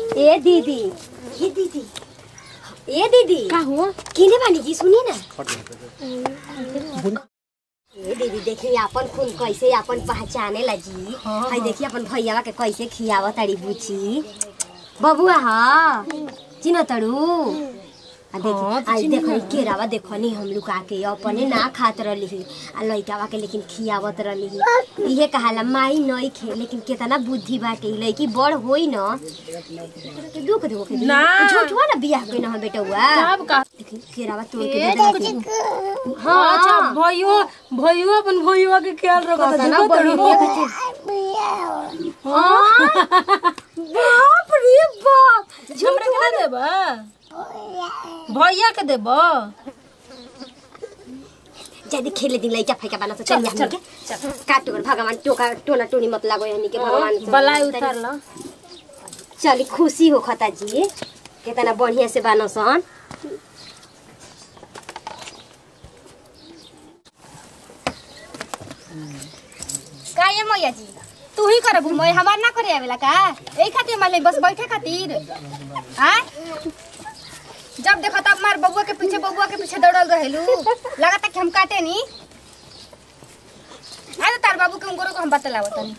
ए दीदी ये दीदी ए दीदी का हुआ किने बानी जी सुनिए ना ए दीदी देखिए अपन खून कैसे अपन पहचाने ला जी हाय देखिए अपन भैया के कैसे खियावत ताड़ी बुची बबुआ हा चिन तड़ू आ देखी आई देखो ई केरावा देखो नी हम लोग आके अपने ना खात रहली आ लइकावा के लेकिन खियावत रहली इहे कहाला माई नई खे लेकिन केतना बुद्धि बाटे ई लइकी बड़ होई न के दुख देखो के ना। झूठ हुआ ना बियाह कइना हम बेटवा सब का देखी केरावा तोड़ के दे दे हाँ अच्छा भइयो भइयो अपन भइयो के ख्याल रखत पता ना है बड़ी देखो बाप रे बाप हमरा के ना देबा भैया के देबा जदी खेले दिन लइका फैका बना तो चल जा के काटो कर भगवान टोका टोना टोनी मत लागो हनी के भगवान से। बलाई उतार ला चली खुशी हो खता जी कितना बढ़िया से बानो सन का ये मैया जी तू ही करबू मैं हमार ना करे आवेला का यही खातिर मान बस बैठे खातिर हाँ जब देखो तब मार बबुआ के पीछे बबुआ के पीछे दौड़ल रहेलू लगाता कि हम काटे नी आ तो तार बाबू के उंगरो को हम बतलावत तनी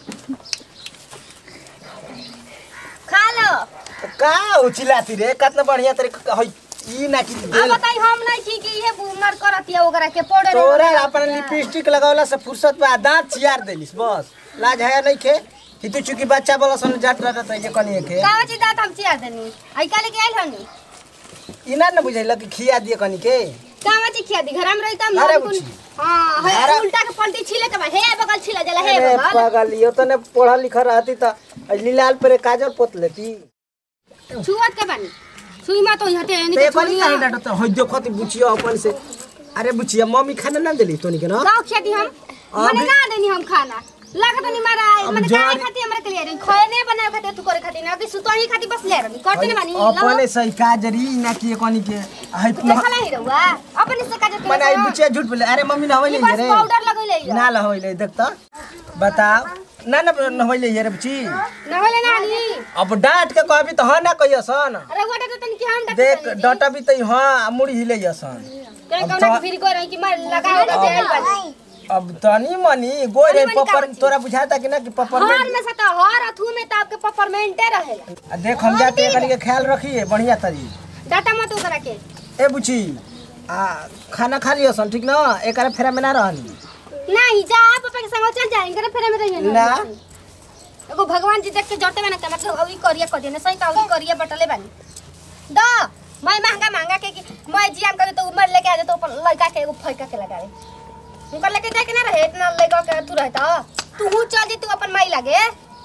खा लो का उचिलाती रे कतना बढ़िया तरीका हई ई ना कि अब देल बताई हम नहीं छी कि ये बुमर करतिया ओकरा के पड़े तोरा अपन लिपस्टिक लगावला से फुर्सत में दांत चियार देलिस बस लाज है नहीं खे कि तू चूंकि बच्चा बोला सन जाट रहत है जे कनिए के कावा चीज दात हम चिया देनी आई काले के आइल हनी इना न बुझैला कि खिया दिए कनी के कावा चीज खिया दी घर में रहता अरे हम बुच्ची। हां हे अरे- उल्टा के पलटी छिले के बा हे बगल छिला जला हे अरे बगल पागल यो तो ने पढ़ा लिखा रहती त लीलाल पर काजल पोत लेती छुअत के बानी सुई मा तो हटे यानी ते के कनी छोड़ी काहे डाटो त हई देखो ती बुचिया अपन से अरे बुचिया मम्मी खाना ना देली तोनी के ना गाँव खिया दी हम मने अभी- ना देनी हम खाना लागत नहीं मारा अब मने जा- काहे खाती हमरा के लिए रही खोए नहीं बनाए खाती तू करे खाती ना कि सुतोही खाती बस ले रही करते नहीं बानी अपने सही काजरी ना कि कनी के हई देखला ही रहुआ अपन से का मने आई बुचिया झूठ बोले अरे मम्मी ना होइले बस रे पाउडर लगैले ही ना ला होइले देख त बताओ ना ना ना होइले रे बुची ना होले नानी अब डांट के कहबी त हां ना कहियसन अरे वो तो तन की हम देख डटा भी त हां मुड़ी हिले जसन के अब कौन तो- फिर को रही कि मार लगा होगा जेल बानी अब तनी मनी गोई रे तनी मनी पपर का बची? तोरा बुझाता कि ना कि पपर में हर में से तो हर अथू में तो आपके पपरमेंटे रहेला आ देख हम जाते कनी के ख्याल रखिए बढ़िया तरी डाटा मत ओकरा के ए बुची आ खाना खा लियो सन ठीक ना एकरा फेरा में ना रहनी नहीं जा पापा के संग चल जाएंगे रे फेरे में रहिए ना। एगो भगवान जी देख के जटे में ना के मतलब अभी करिया कर देने सही का अभी करिया बटले बानी द मैं महंगा महंगा के कि मैं जियान करे तो उमर लेके आ जाए तो ऊपर लड़का के एगो फैका के लगा दे उनका लेके जाए के ना रहे इतना लेगा के तू रहता तू चल जी तू अपन माई लागे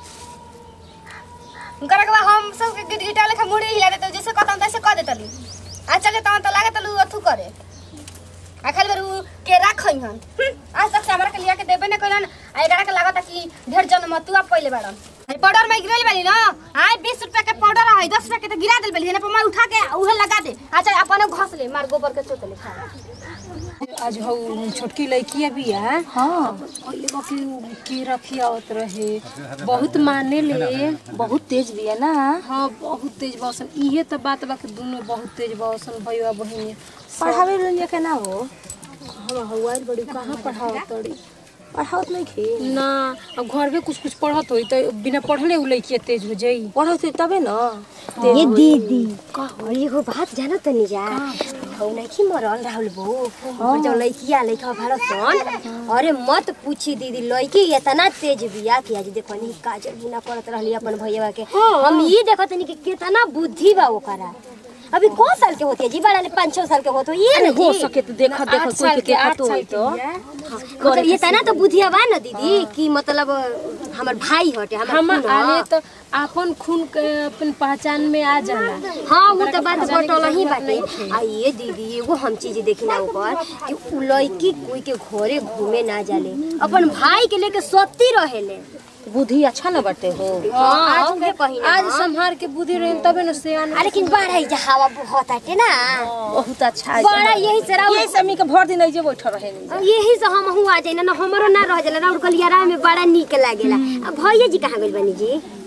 उनका रखवा हम सब के गिट गिटा लेखा मुड़ी हिला देते जैसे कहता तैसे कह देतली आ चले तो तो लागे तलू अथू करे आ खाली बेर उ के राखई हन आज तक से हमरा के लिया के देबे न कइलन आ एकरा के लागत कि ढेर जन्म तू अब पहिले बाड़न है पाउडर में गिरल बाली ना आय 20 रुपया के पाउडर है 10 रुपया के तो गिरा देल बाली है ना पर मैं उठा के उहे लगा दे अच्छा अपने घस ले मार गोबर के चोट ले खा आज हौ छोटकी लड़की बिया हाँ पहिले बाकी के रखियावत रहे बहुत माने ले बहुत तेज बिया ना हाँ बहुत तेज बसन इहे तो बात बा कि दोनों बहुत तेज बसन भैया बहिनी पढ़ावे रंजिया के ना हो हम हवाई बड़ी कहाँ पढ़ावत तड़ी पढ़ावत नहीं खे ना अब घर में कुछ कुछ पढ़त होई तो बिना पढ़ले उ लड़की तेज हो जाई पढ़त होई तबे ना ये दीदी और एगो बात जानो तनी जा हौ नहीं मरल राहुल बो और जो लइकिया लइका भरत सन अरे मत पूछी दीदी लइकी इतना तेज बिया कि आज देखो नी काजल बिना करत रहली अपन भैया के हम ई देखत नी कि कितना बुद्धि बा ओकरा अभी कौ साल के होती है जी बड़ा ने पाँच छह साल के होतो ये अरे ना हो जी? सके तो देखा देखा आठ कोई साल के के, आठ देखा तो साल होई के तो मतलब ये तना तो बुद्धिया बा ना दीदी कि मतलब हमर भाई हटे हमर हम खून ह। आले तो अपन खून के अपन पहचान में आ जाला हाँ वो तो बात पहचाने के बटल ही जरूरत बाटे नहीं थे। आ ये दीदी एगो हम चीज देखी ना ऊपर कि उ लड़की कोई के घरे घूमे ना जाले अपन भाई के लेके सती रहेले बुद्धि अच्छा न बाटे हो हाँ, आज के कहीं ना आज हाँ। संभार के बुद्धि रहे तबे न से आ, लेकिन बड़ा ही हवा बहुत आटे ना बहुत अच्छा है बड़ा यही से राउर ये समी के भर दिन जे बैठ रहे यही से हम आ जाए ना हमरो ना रह जाला राउर गलियारा में बड़ा निक लागेला आ भैया जी कहाँ गइल बनी जी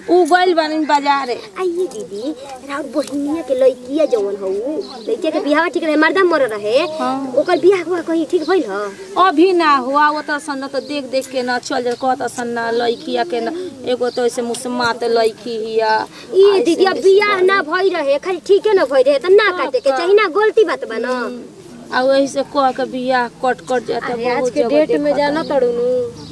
उ गइल बानी बाजारे आइए दीदी राउर बहिनिया के लइकिया जवन हौ लइकिया के बियाह ठीक रहे मर्दा मर रहे ओकर बियाह हुआ कहीं ठीक भइल ह अभी ना हुआ वो तो सन तो देख देख के ना चल जा कहत सन ना लड़किया के ना एगो तो ऐसे मुसमात लड़की हिया ई दीदी अब बियाह ना भई रहे खाली ठीके ना भई रहे त ना काटे के चाही ना गलती बात बा ना आ वही से कह के बियाह कट कट जाता अरे आज बहुत के जगह डेट में देखा जाना तड़ुनु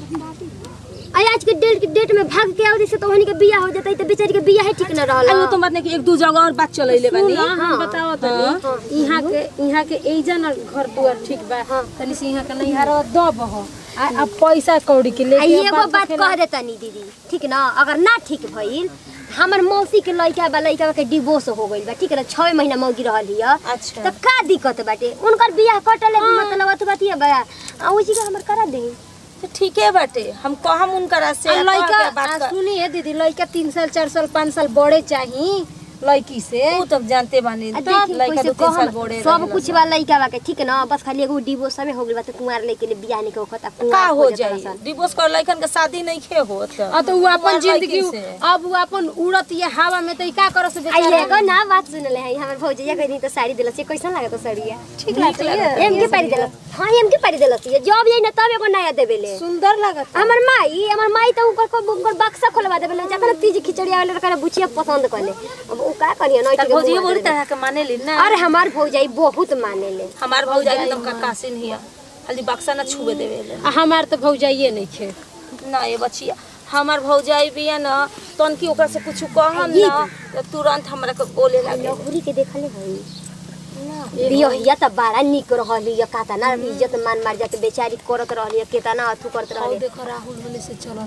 आई आज के डेट डेट में भाग के आवरी से तो ओहनी के बियाह हो जाता त बेचारी के बियाह ठीक न रहल अरे वो तो बात नहीं कि एक दू जगह और बात चलैले बानी सुन, हाँ। बताओ तनी यहाँ के यहाँ के एजा ना घर दुआर ठीक बा तनी से यहाँ के नैहर दब हो आ अब पैसा कौड़ी के आ लेके एगो बात कह दे तनी दीदी ठीक ना अगर ना ठीक भइल हमर मौसी के लइका बा लइका के डिवोर्स हो गइल बा ठीक ना छह महीना मौगी रहल हिय अच्छा त का दिक्कत बाटे उनकर बियाह कटले मतलब अत बातिया बा आ ओजी के हमर करा दे तो ठीके बाटे हम कहम उनकरा से आ कह लइका के बात आ, कर सुनिए दीदी लइका तीन साल चार साल पाँच साल बड़े चाही लड़की से ऊ तो जानते बानी आ तब देखी लड़का कैसे दो तीन साल कहम बड़े सब रहेला कुछ बा लइका बा के ठीक ना बस खाली एगो डिवोर्स में हो गइल बा त कुंवार लइके ले बियाह नहीं के ओखत आ का कुंवार हो खोजत जाई रहसन। डिवोर्स कर लइकन के शादी नहीं खे होत आ तो वो अपन कुंवार जिंदगी लड़की से। अब वो अपन उड़त ये हवा में तो ई का करस आई बेचारा एगो ना बात सुनले है हमर भौजैया कहीं तो साड़ी दिलस ये कैसन लागत साड़िया ठीक लागत एम के पारी दिलस हां एम के पारी दिलस ये जब यही ना तब एगो नया देबेले सुंदर लागत हमर माई हमर माई तो उनकर को उनकर बक्सा खोलवा देबेले जखन तीज खिचड़ी आवेले करे बुचिया पसंद करले अब उ का करिए नई तर भौजी बुरी तरह के माने ली ना अरे हमार भौजाई बहुत मानेले हमार भौजा एकदम काकासिन हिया खाली बक्सा ना छुए देवे ले आ हमार तो भौजाइए नहीं खे ना ये बचिया हमार भौजाई बिया ना तन की ओकरा से कुछ कहम ना तो तुरंत हमरा के बोले लागे लहुरी के देखले हई बियहिया त बड़ा निक रहली या काता ना इज्जत मान मार जाके बेचारी करत रहली या केतना अथु करत रहली देखो राहुल वाले से चलल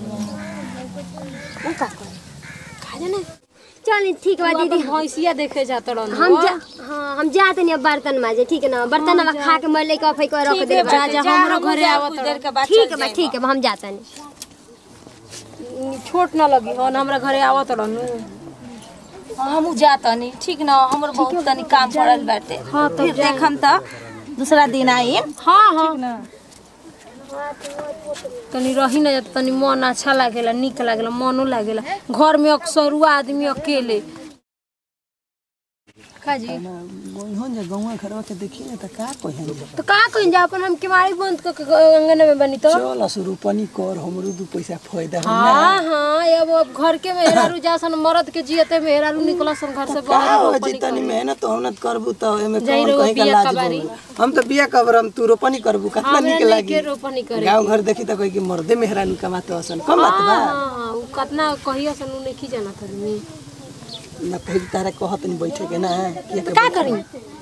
उ का करे का जाने चल ठीक बा दीदी भैंसिया देखे जात रहन हम जा हाँ हम जाते नहीं अब बर्तन माजे ठीक है ना बर्तन अब खा के मैं लेके अफई कर रख दे जा जा हमरो घरे आवत कुछ देर के बाद ठीक चल है बा ठीक है बा, हम जाते नहीं छोट ना लगी हन हमरा घरे आवत रहनु हम जातनी ठीक ना हमर बहुत तनी काम पड़ल बाटे हाँ, तब फिर देखम त दूसरा दिन आई हाँ हाँ तनी रही ना जात तनी मन अच्छा लागेला निक लागेला मनो लागेला घर में अक्सरुआ आदमी अकेले का जी गोइहन जे गौवा घरवा के देखी ना त का कहिन तो का कहीं जा अपन हम केवाड़ी बंद करके अंगन में बनी तो चल असुरूपनी कर हमरो दू पैसा फायदा हो हाँ हाँ अब अब घर के मेहरारू जासन मरद के जियते मेहरारू निकलसन घर से का बाहर हो जी तनी मेहनत मेहनत करबू त एमे जाई कौन रहो कहीं का बिया लाज कबारी। बा हम त बिया कबरम तू रोपनी करबू कितना हमरा निक नहीं लागी के रोपनी करे गांव घर देखी त कोई कि मर्दे मेहरानी कमाते हसन कम बात बा हाँ हाँ उ कितना कहिया सन उ नहीं जाना था ना फिर तारा कहत नहीं बैठे के ना किया के का करी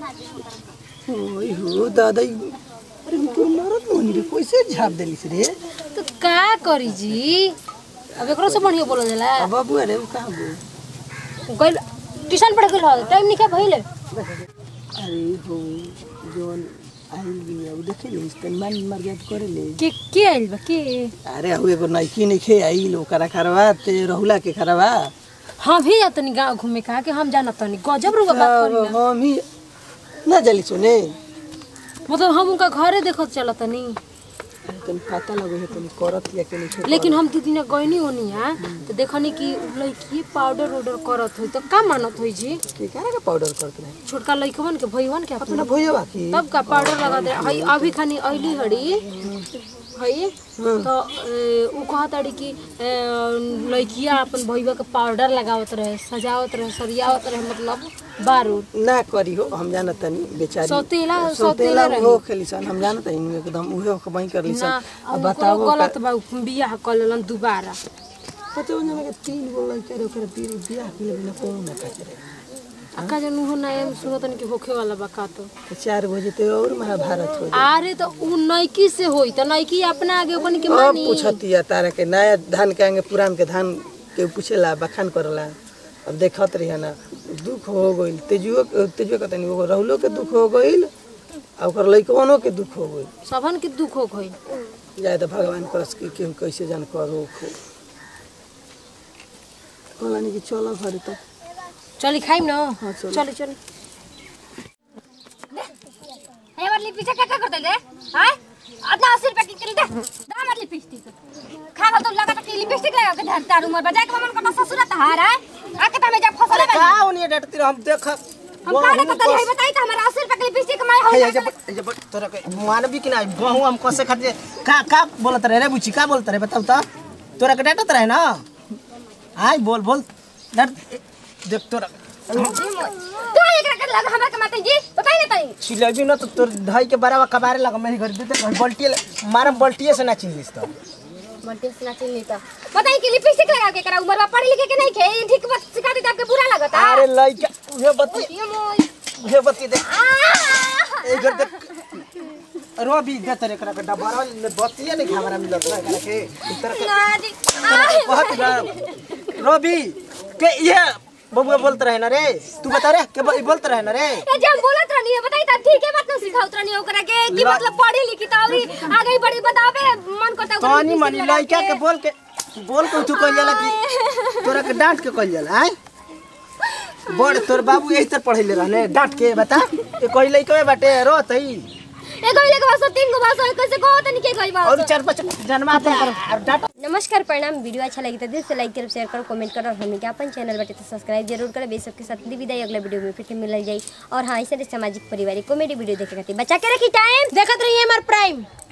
ओई हो दादा ई- अरे तोर मरद मोनी रे कैसे झाप देलिस रे तो का करी जी अब एकरो से बढ़िया बोलल जाला अब बाबू अरे उ कहां गो गइल ट्यूशन पढ़ गेल हो टाइम निका भइले अरे हो जोन आइल बिया उ देखे ले तन मान मर गया करे ले के के आइल बा के अरे हु एगो नाइकी नहीं खे आइल ओकरा खरवा ते रहुला के खरवा हाँ भी जा तनी गाँव घूमे कहा कि हम जाना तनी गजब रुआ बात करी ना हम ही ना जली सुने मतलब हम उनका घरे देखत चला तनी अरे तन पता लगे है तन करत या के नहीं खे लेकिन हम दू दिन गइनी होनी है तो देखनी कि उ लड़की पाउडर उडर करत होई तो का मानत होई जी के करे का पाउडर करत रहे छोटका लड़कवन के भईवन के अपना अपना भइया बाकी तब का पाउडर लगा दे हई अभी खानी अइली हड़ी हई तो ए, उ कहत हड़ी कि ए, लड़किया अपन भईवा के पाउडर लगावत रहे सजावत रहे सरियावत रहे मतलब बारूद ना करी हो हम जानत तनी बेचारी सौतेला सौतेला हो खेली सन हम जानत हई एकदम उहे कमाई कर ली ना सन अब अब बताओ गलत बा उ बियाह कर लेलन दोबारा पता उन्हें में तीन गो लड़का रे ओकरा तीन बियाह के लिए ना कोनो ना काटे रे अक्का जन उहो नया में सुनतन कि होखे वाला बा का तो तो चार बजे ते और महाभारत हो अरे तो उ नैकी से होई तो नैकी अपना आगे बन के अब मानी पूछतिया तारा के नया धान के आगे पुरान के धान के पूछेला बखान करला अब देखत रही ना दुख हो गइल तेजुओ तेजुओ कहता नहीं ओकर रहुलो के दुख हो गइल आ ओकर लइकवनो के दुख हो गइल सबन के दुख हो गई जाए तो भगवान करस कि केहू कैसे जान करो खो कहलानी कि चलो घरे तो चली खाइम न चली चली हे वाली पीछे क्या क्या करते ले हां अदना 80 रुपए की के दे दा मत लिपस्टिक खा खा तो लगा कि लिपस्टिक लगा के धरता रूम में बजा के मन का ससुर तहार है आके त में जा फसल अरे का ओनी डटती रह हम देख हम का ना कतल है बताई त हमरा 80 रुपए के लिपस्टिक मैं हो है जब जब तोरा के मानवी कि नहीं बहु हम कसे खाते का का बोलत रहे रे बुची का बोलत रहे बताऊ तो तोरा के डटत रहे ना आय बोल बोल डट देख तोरा तू एकरा के लगा हमरा के माते जी बताई ना तई चिलेबी ना तो तोर ढाई के बराबर कबारे लगा मेरे घर दे दे बल्टी मारा बल्टी से ना चिल्लिस तो मल्टी से नाचिन नहीं तो बताई कि लिपस्टिक लगा के करा उम्र में पढ़े लिखे के नहीं खे ई ठीक बात सिखा दी आपके बुरा लगता अरे लइका उहे बत्ती ये मोय उहे बत्ती देख आ ए घर देख रो भी दे तेरे करा के डबरा में बत्ती नहीं खावरा मिलत ना करा के इतर के ना जी बहुत ना रोबी के ये बबुआ बोलते रहे ना रे तू बता रे के बोल- बोलते रहे ना रे ए जब बोलत रहनी है बताई त ठीक है बात न सिखाउत रहनी ओकरा के कि ला- मतलब पढ़ी लिखी त अभी आगे बड़ी बतावे मन करता ओकरा तनी लिपस्टिक मनी लगा लइका के बोल के बोल के तू कह जाला कि तोरा के डांट के कह जाला आय बड़ तोर बाबू यही तर पढ़ैले रहने डांट के बता ए कोई लइका बाटे रो तई ए गइले के बाद तीन गो बात होय कैसे कहो तनी के गई बात और चार पांच जन्मा दे और डांट नमस्कार प्रणाम वीडियो अच्छा लगी तो दिल से लाइक करो शेयर करो कमेंट करो और हमें क्या अपन चैनल बटे तो सब्सक्राइब जरूर करो बेस सबके साथ दी विदाई अगला वीडियो में फिर से मिल जाए और हाँ ऐसे सामाजिक पारिवारिक कॉमेडी वीडियो देखे खातिर बचा के रखी टाइम देखत रहिए हमार प्राइम